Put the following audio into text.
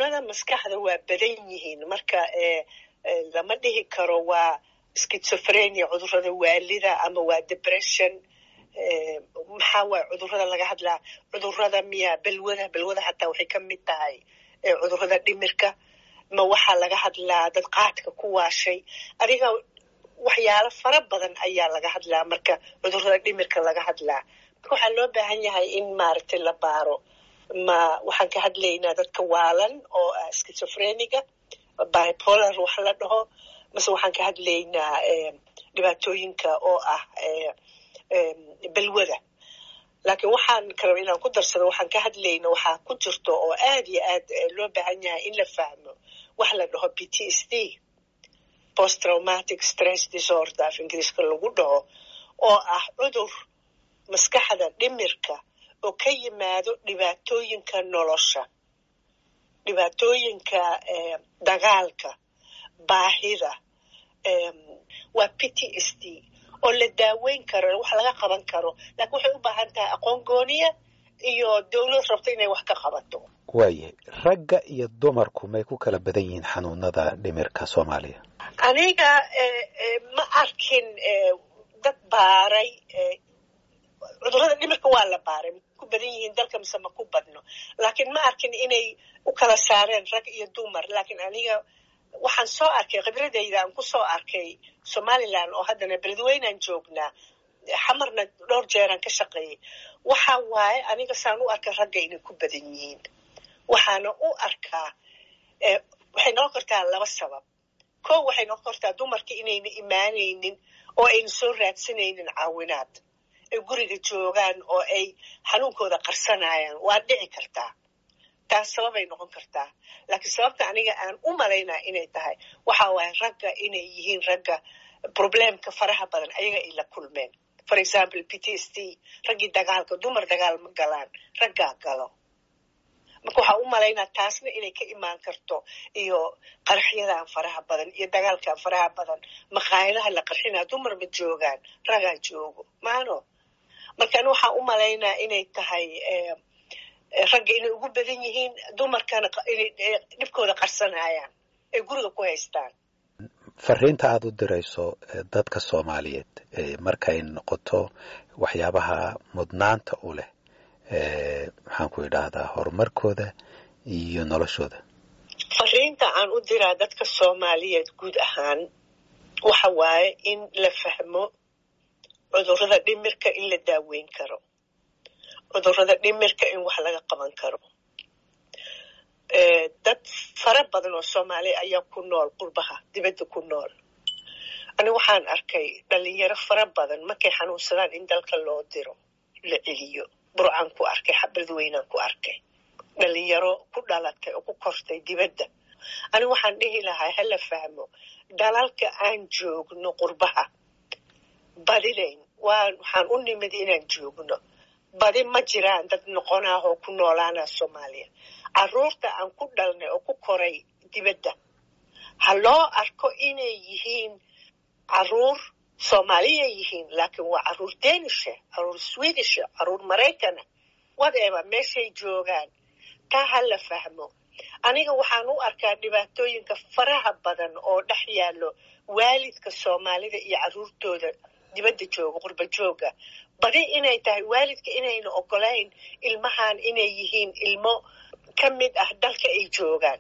xanuunada maskaxda waa badan yihiin marka lama dhihi karo waa schizophrenia cudurada waalida ama waa depression maxaa waay cudurada laga hadlaa cudurada miya balwada balwada xataa waxay ka mid tahay cudurada dhimirka ma waxaa laga hadlaa dad qaadka ku waashay adiga waxyaalo fara badan ayaa laga hadlaa marka cudurada dhimirka laga hadlaa marka waxaa loo baahan yahay in maaragtay la baaro ma waxaan ka hadlaynaa dadka waalan oo ah schizophreniga bipolar wax la dhaho mase waxaan ka hadlaynaa dhibaatooyinka oo ah balwada laakiin waxaan kale inaan ku darsado waxaan ka hadlayna waxaa ku jirto oo aad iyo aad loo baahan yahay in la fahmo wax la dhaho p t s d post traumatic stress disorder af ingiriiska lagu dhaho oo ah cudur maskaxda dhimirka oo ka yimaado dhibaatooyinka nolosha dhibaatooyinka dagaalka baahida waa p t s d oo la daaweyn karo wax laga qaban karo laakiin waxay u baahan tahay aqoon gooniya iyo dowlad rabto inay wax ka qabato waayahay ragga iyo dumarku may ku kala badan yihiin xanuunada dhimirka soomaaliya aniga ma arkin dad baaray cudurada dhimirka waa la baaray ku badan yihiin dalka mise ma ku badno laakiin ma arkin inay u kala saareen rag iyo dumar laakiin aniga waxaan soo arkay khibradayda aan ku soo arkay somalilan oo haddana beledweynaan joognaa xamarna dhowr jeeraan ka shaqeeyey waxa waaye aniga saan u arkay ragga inay ku badan yihiin waxaana u arkaa waxay noqon kartaa laba sabab ko waxay noqon kartaa dumarka inayna imaanaynin oo ayna soo raadsanaynin caawinaad ay guriga joogaan oo ay xanuunkooda qarsanayaan waa dhici kartaa taas sababay noqon kartaa laakiin sababta aniga aan u malaynaa inay tahay waxa waaye ragga inay yihiin ragga problemka faraha badan ayaga ay la kulmeen for example p t s d raggii dagaalka dumar dagaal ma galaan raggaa galo marka waxaa u malaynaa taasna inay ka imaan karto iyo qarxyadan faraha badan iyo dagaalkan faraha badan maqaayadaha la qarxinaa dumar ma joogaan ragaa joogo maano marka ani waxaa u malaynaa inay tahay ragga inay ugu badan yihiin dumarkana inay dhibkooda qarsanayaan ay guriga ku haystaan fariinta aada u dirayso dadka soomaaliyeed markay noqoto waxyaabaha mudnaanta u leh maxaan ku idhaahdaa horumarkooda iyo noloshooda fariinta aan u diraa dadka soomaaliyeed guud ahaan waxa waaye in la fahmo cudurrada dhimirka in la daaweyn karo cudurrada dhimirka in wax laga qaban karo dad fara badan oo soomaaliya ayaa ku nool qurbaha dibadda ku nool ani waxaan arkay dhalinyaro fara badan markay xanuunsadaan in dalka loo diro la celiyo burcaan ku arkay xabadweynaan ku arkay dhalinyaro ku dhalatay oo ku kortay dibadda ani waxaan dhihi lahaa hala fahmo dalalka aan joogno qurbaha badidayn waxaan u nimid inaan joogno badi ma jiraan dad noqonaah oo ku noolaana soomaaliya caruurta aan ku dhalnay oo ku koray dibadda ha loo arko inay yihiin caruur soomaaliya yihiin laakiin waa caruur denisha caruur swedisha caruur maraykana whatever meeshay joogaan taa ha la fahmo aniga waxaan u arkaa dhibaatooyinka faraha badan oo dhex yaallo waalidka soomaalida iyo caruurtooda dibadda jooga qurba jooga badi inay tahay waalidka inayna ogolayn ilmahan inay yihiin ilmo ka mid ah dalka ay joogaan